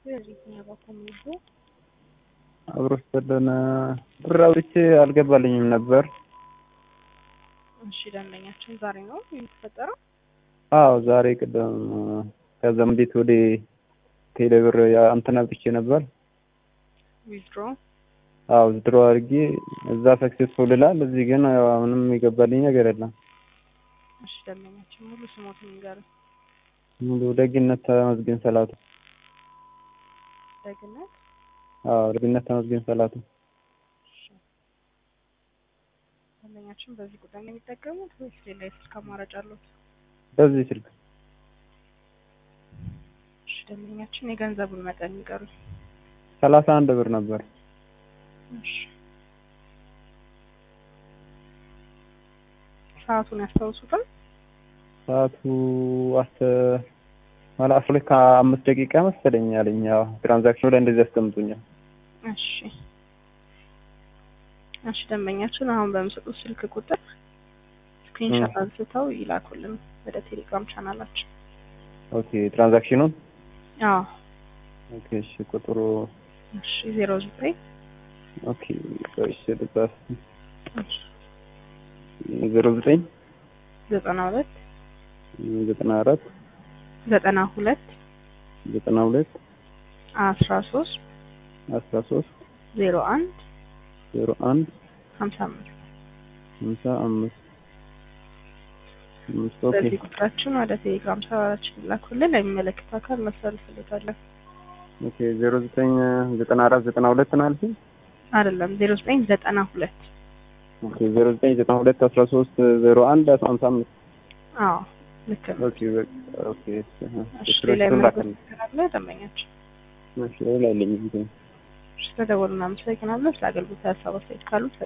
የትኛው በኮሚኒቲ አብሮ ስለን ብር አውጥቼ አልገባልኝም ነበር። እሺ ደንበኛችን ዛሬ ነው የተፈጠረው? አዎ ዛሬ ቅድም ከዛም ቤት ወደ ቴሌ ብር እንትን አውጥቼ ነበር። ዊዝድሮ አዎ ዝድሮ አድርጌ እዛ ሰክሴስፉል ይላል። እዚህ ግን ያው ምንም የገባልኝ ነገር የለም። እሺ ደንበኛችን ሙሉ ስሞትን ይንገሩኝ። ሙሉ ደግነት ተመስገን ሰላቱ። ደግነት አዎ ደግነት ተመስገን ሰላቱ። እሺ። ደንበኛችን በዚህ ቁጥር ነው የሚጠቀሙት ወይስ ሌላ የስልክ አማራጭ አሉት? በዚህ ስልክ እሺ ደንበኛችን የገንዘቡን መጠን ይንገሩኝ። ሰላሳ አንድ ብር ነበር። እሺ ሰዓቱን ያስታውሱታል? ሰዓቱ አስተ ማለት አስራ ሁለት ከአምስት ደቂቃ መሰለኝ ያለኝ። ያው ትራንዛክሽኑ ላይ እንደዚህ ያስቀምጡኛል። እሺ እሺ ደንበኛችን አሁን በምሰጡት ስልክ ቁጥር ስክሪንሾት አንስተው ይላኩልን ወደ ቴሌግራም ቻናላችን። ኦኬ ትራንዛክሽኑን አዎ ኦኬ እሺ ቁጥሩ እሺ ዜሮ ዘጠኝ ኦኬ እሺ ልጻፍ ዜሮ ዘጠኝ ዘጠና ሁለት ዘጠና አራት ዘጠና ሁለት ዘጠና ሁለት አስራ ሶስት አስራ ሶስት ዜሮ አንድ ዜሮ አንድ ሀምሳ አምስት ሃምሳ አምስት አምስት ኦኬ በዚህ ቁጥራችን ወደ ቴሌግራም ቻናላችን ይላኩልን። ለሚመለከተው አካል እናስተላልፍልታለን። ኦኬ ዜሮ ዘጠኝ ዘጠና አራት ዘጠና ሁለት ነው አልሽኝ? አይደለም ዜሮ ዘጠኝ ዘጠና ሁለት ኦኬ ዜሮ ዘጠኝ ዘጠና ሁለት አስራ ሶስት ዜሮ አንድ ሃምሳ አምስት አዎ ልክ ነው። ኦኬ በቃ ኦኬ እሺ እሺ ሌላ የምናገር ደንበኛችን እሺ ሌላ የለኝም። ስለደወሉ እናመሰግናለን። ስለ አገልግሎት ሀሳብ አስተያየት ካሉት